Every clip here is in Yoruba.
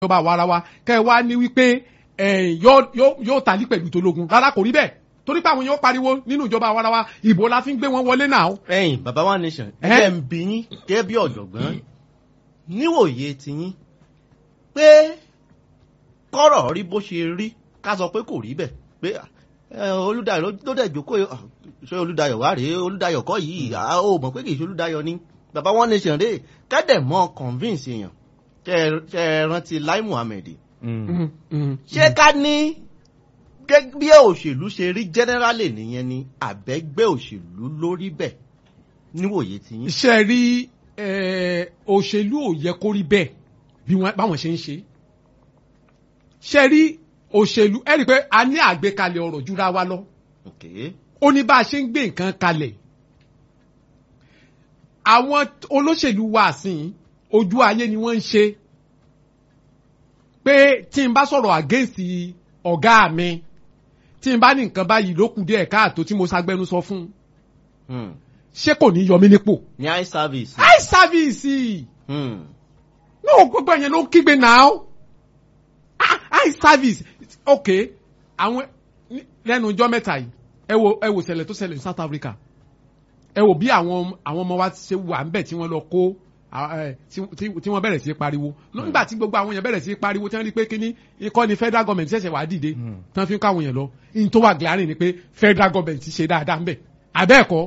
ìjọba àwarawa kẹ́ ẹ wá ní wípé yóò tàlí pẹ̀lú tológun rárá kò rí bẹ́ẹ̀ torí pé àwọn yóò pariwo nínú ìjọba àwarawa ìbò la fi ń gbé wọn wọlé náà. ẹ̀yin baba one nation ẹgbẹ́ ń bí yín gẹ́gẹ́ bí ọ̀jọ̀gbọ́n níwòye tiyín pé kọ́rọ̀ rí bó ṣe rí ká sọ pé kò rí bẹ́ẹ̀ pé olùdayọ̀ ló dẹ̀ jókòó ṣé olùdayọ̀ wá rèé olùdayọ̀ kọ́ yìí ó mọ̀ pé kì í ṣe olùdayọ̀ ni baba one nation rèé kẹ́dẹ̀ mọ́ convince èèyàn kẹ́ ẹ rántí Lai Muhammed ṣé ká ní bí òṣèlú ṣe rí generally nìyẹn ni àbẹ́gbẹ́ òṣèlú lórí bẹ́ẹ̀ níwòye tí yín. ṣe rí òṣèlú ò yẹ kó rí bẹ́ẹ̀ bí báwọn ṣe ń ṣe ṣe rí òṣèlú ẹ rí i pé a ní àgbékalẹ̀ ọ̀rọ̀ jura wa lọ ó ní bá a ṣe ń gbé nǹkan kalẹ̀ àwọn olóṣèlú wa sìn ojú ayé ni wọ́n ń ṣe pé tí n bá sọ̀rọ̀ against ọ̀gá mi tí n bá ní nǹkan báyìí ló kù díẹ̀ káàtó tí mo ṣagbẹnusọ fún un ṣé kò ní yọ mí nípò. ní eye service. eye service. náà gbogbo ẹ̀yẹn ló ń kígbe náà eye service ok àwọn lẹ́nu ọjọ́ mẹ́ta yìí ẹ wo ẹ wo ṣẹlẹ̀ tó ṣẹlẹ̀ ní South Africa ẹ wo bí àwọn àwọn ọmọ wa ṣe wà ńbẹ̀ tí wọ́n lọ kó tí wọ́n bẹ̀rẹ̀ sí pariwo nígbà tí gbogbo àwọn yẹn bẹ̀rẹ̀ sí pariwo tí wọ́n rí pé kíní ikọ́ ni federal government ṣẹ̀ṣẹ̀ wá dìde tí wọ́n fi ń kọ́ àwọn yẹn lọ in tó wà glaring ni pé federal government ṣe dáadáa ńbẹ̀ àbẹ́ẹ̀kọ́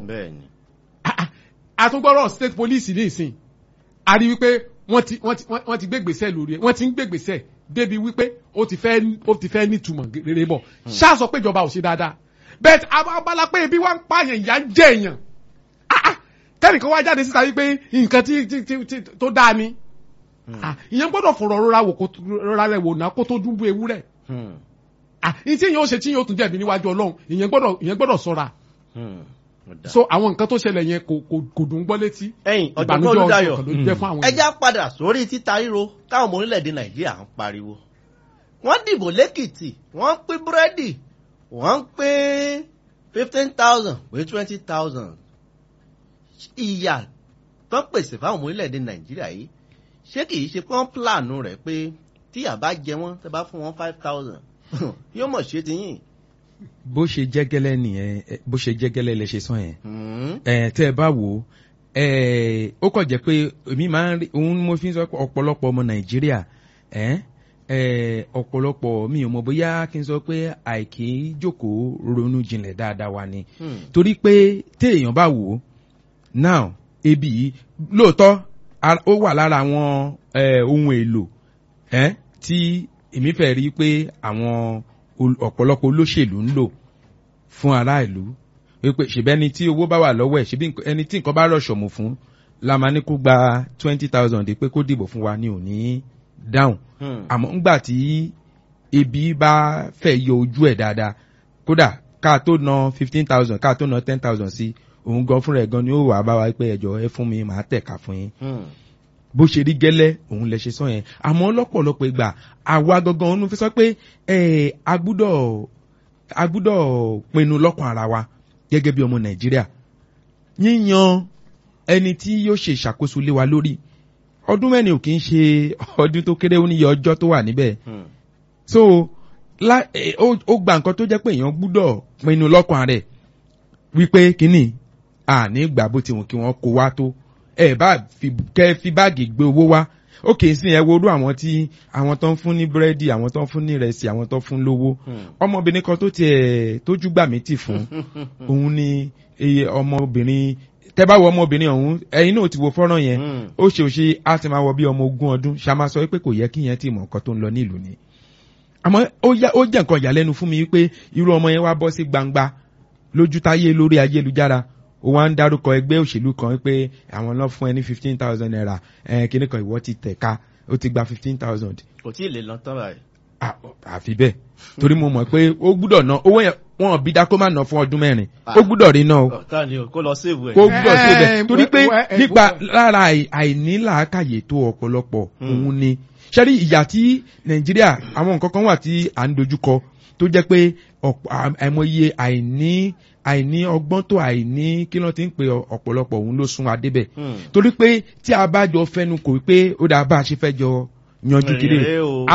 àtúngbọ́rọ̀ state police ní ìsìn a rí wípé wọ́n ti wọ́n ti gbégbèsè lórí ẹ̀ wọ́n ti ń gbégbèsè débi wípé ó ti fẹ́ ó ti fẹ́ nítumọ̀ rere bọ̀ ṣáà sọ pé ìjọba ò ṣe dáadáa bẹ́ẹ̀ abala pé ibi wá ń pààyàn ìyá ń jẹ èèyàn kẹ́nìkan wá jáde síta wípé nǹkan tí tó dáa ni ìyẹn gbọ́dọ̀ fọ̀rọ̀ rọra wò kó rọra rẹ̀ wò ná kó tó dúnbú ewúrẹ́ ní tí ìyẹn ó ṣe tí ìyẹn ó tún jẹ̀bi níwájú ọlọ́run ìyẹn gbọ́dọ̀ ìyẹn gbọ́dọ̀ ṣọ́ra so àwọn nǹkan tó ṣẹlẹ̀ yẹn kò kò dùn gbọ́ létí ẹ̀yin ọ̀jọ̀gbọ́n olùdayọ̀ ẹja padà sórí títa ríro káwọn ọmọ orílẹ̀-èdè nàìjíríà ń pariwo wọ́n dìbò lẹ́kìtì wọ́n ń pín búrẹ́dì wọ́n ń pín fifteen thousand pé twenty thousand ìyà tó ń pèsè fáwọn ọmọ orílẹ̀-èdè nàìjíríà yìí ṣé kì í ṣe pé wọ́n pílànù rẹ̀ pé tí àbá jẹ wọ́n tẹ́ bá fún wọn five thousand yóò mọ̀ ṣe ti yín bó ṣe jẹ́gẹ́lẹ́ nìyẹn bó ṣe jẹ́gẹ́lẹ́ lè ṣe sàn yẹn ẹ tẹ́ ẹ bá wò ó ẹ ó kàn jẹ́ pé èmi máa ń rí òun mo fi ń sọ pé ọ̀pọ̀lọpọ̀ ọmọ nàìjíríà ẹ ẹ ọ̀pọ̀lọpọ̀ mi ò mọ̀ bóyá kí n sọ pé àìkí jókòó ronú jinlẹ̀ dáadáa wa ni torí pé téèyàn bá wò ó now ebi yìí lóòótọ́ ó wà lára àwọn ohun èlò tí èmi fẹ́ rí pé àwọn ọ̀pọ̀lọpọ̀ olóṣèlú ń lò fún ará ìlú wípé ṣèbẹ́ ẹni tí owó bá wà lọ́wọ́ ẹ̀ ṣèbí ẹni tí nǹkan bá rọ̀ṣọ̀mù fún la máa ní kó gba twenty thousand pé kó dìbò fún wa ní òní dáhùn àmọ́ ńgbà tí ebi bá fẹ́ yọ ojú ẹ̀ dáadáa kódà ká tó ná fifteen thousand ká tó ná ten thousand sí òun gan fúnra ẹ̀ gan ni ó wà bá wa pé ẹjọ́ ẹ fún mi màá tẹ̀ka fún yín bó ṣe rí gẹ́lẹ́ òun lẹ ṣe sọ yẹn àmọ́ lọ́pọ̀lọpọ̀ ìgbà àwa gangan òun fi sọ pé a gbúdọ̀ a gbúdọ̀ pinnu lọ́kàn ara wa gẹ́gẹ́ bí ọmọ nàìjíríà yíyan ẹni tí yóò ṣe ìṣàkóso lé wa lórí ọdún mẹ́rin ò kì í ṣe ọdún tó kéré ó níye ọjọ́ tó wà níbẹ̀ so ó gba nǹkan tó jẹ́ pé èèyàn gbúdọ̀ pinnu lọ́kàn rẹ̀ wípé kínní àní gbà bó ti wù kí wọ́n kó wá tó ẹ bá kẹ fi báàgì gbé owó wá ó kì í sìn ẹ wo orú àwọn tí àwọn tó ń fún ní búrẹ́dì àwọn tó ń fún ní ìrẹsì àwọn tó ń fún lówó ọmọbìnrin kan tó tiẹ̀ tójú gbà mí tì fún òun ni ọmọbìnrin tẹ́ bá wo ọmọbìnrin ọ̀hún ẹ̀yin náà ti wo fọ́nrán yẹn ó ṣe òṣè á ti máa wọ bí ọmọ ogún ọdún ṣàmà sọ pé kò yẹ kí yẹn ti mọ̀ nǹkan tó ń lọ nílùú ni àmọ́ ó jẹ́ nǹkan ìyàlẹ́nu fún mi wípé irú ọmọ yẹn wá bọ́ sí gbangba lójú táyé lórí ayélujára ó wá ń dárúkọ ẹgbẹ́ òṣèlú kan pé àwọn náà fún ẹ ní fifteen thousand naira ẹ kíní kan ìwọ ti tẹ̀ka ó ti gba fifteen thousand. kò tí ì lè lọ tán báyìí. àfi bẹ́ẹ̀ torí mo mọ̀ pé ó gbúdọ̀ ná owó yẹn wọn bí dá kó má ná fún ọdún mẹ́rin ó gbúdọ̀ rí náà o. kó lọ séèbù ẹ̀. kó gbúdọ̀ séèbù ẹ̀ torí pé nípa lára àìnílàákàyè tó ọ̀pọ̀lọpọ̀ òun ni ṣẹ́rí ìyà tí nàìjíríà àwọn nǹkan kan wà tí à ń dojúkọ tó jẹ́ pé àìmọye àìní àìní ọgbọ́n tó àìní kí ló ti ń pe ọ̀pọ̀lọpọ̀ òun ló sún adébẹ̀ torí pé tí a bá jọ fẹnu kò pé ó dáa bá a ṣe fẹ́ jọ yanjú kiri Rèé o.